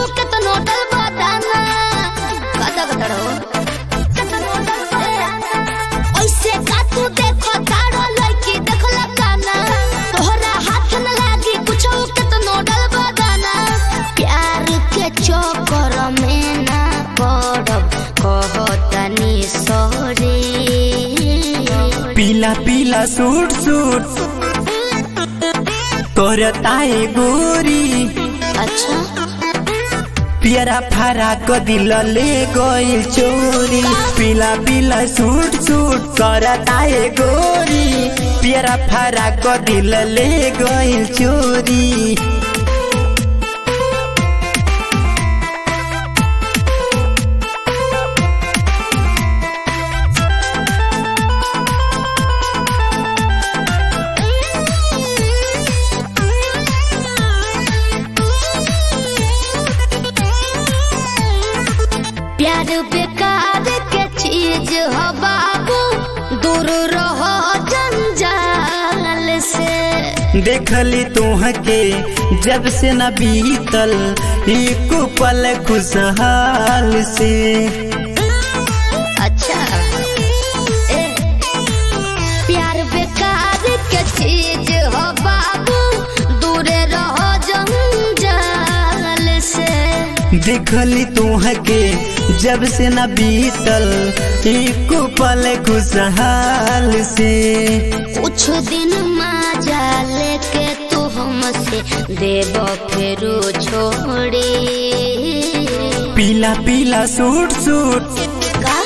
के तो नोटल बताना कदा कदा रो ओइसे का तू देखो तारो लड़की देखला काना तोहरा हाथ न लागी कुछ के तो नोटल बताना प्यार के चक्कर में ना पड़ब कहतनी सॉरी पीला पीला सूट सूट करताए गोरी अच्छा पियरा फरा क दिल ले गइल चोरी पीला पीला सूट सूट करताए गोरी पियरा फरा क दिल ले गइल चोरी प्यार बेकार के चीज हो बाबू दूर रहो जंजाल से देखली तुहके जब से न बीतल एक पल खुशहाल से अच्छा ए, प्यार बेकार के चीज हो बाबू दूर रहो जंजाल से देखली तुहके जब से न बीतल एक पल खुशहाल से कुछ दिन मजा लेके तू हमसे देव फेरू छोड़ी पीला पीला सूट सूट का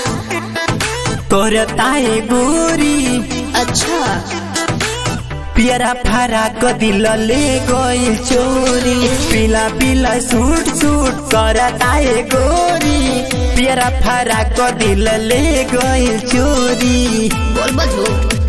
करताए गोरी अच्छा पियरा फरा क दिल ले गइल चोरी पीला पीला सूट सूट करताए गोरी पियरा फरा क दिल ले गइल चोरी बोल बजू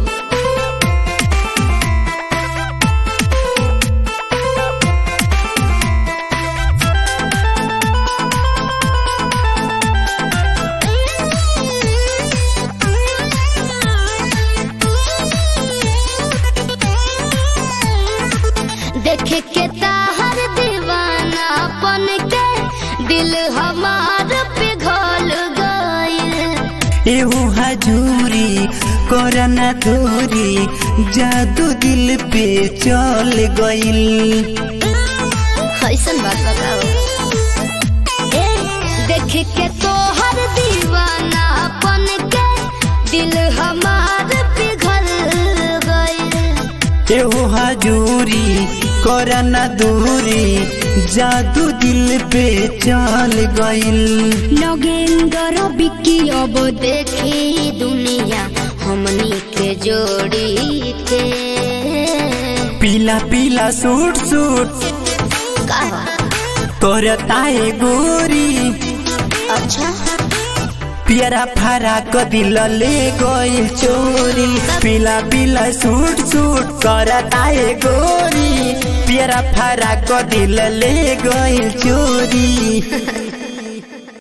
देखे के ताहर दीवाना बन के दिल हमार पिघल गइल एहू हजूरी करना दूरी जादू दिल पे चल गइल कैसन बात बताओ ए देख के तोहर दीवाना बन के दिल हमार पिघल गइल एहू हजूरी करना दूरी जादू दिल पे चल गइल नगेंद्र बिक्की अब देखी दुनिया हमनी के जोड़ी के पीला पीला सूट सूट कहा करताए गोरी अच्छा पियरा फरा क दिल ले गइल चोरी पीला पीला सूट सूट करताए गोरी पियरा फरा क दिल ले गइल चोरी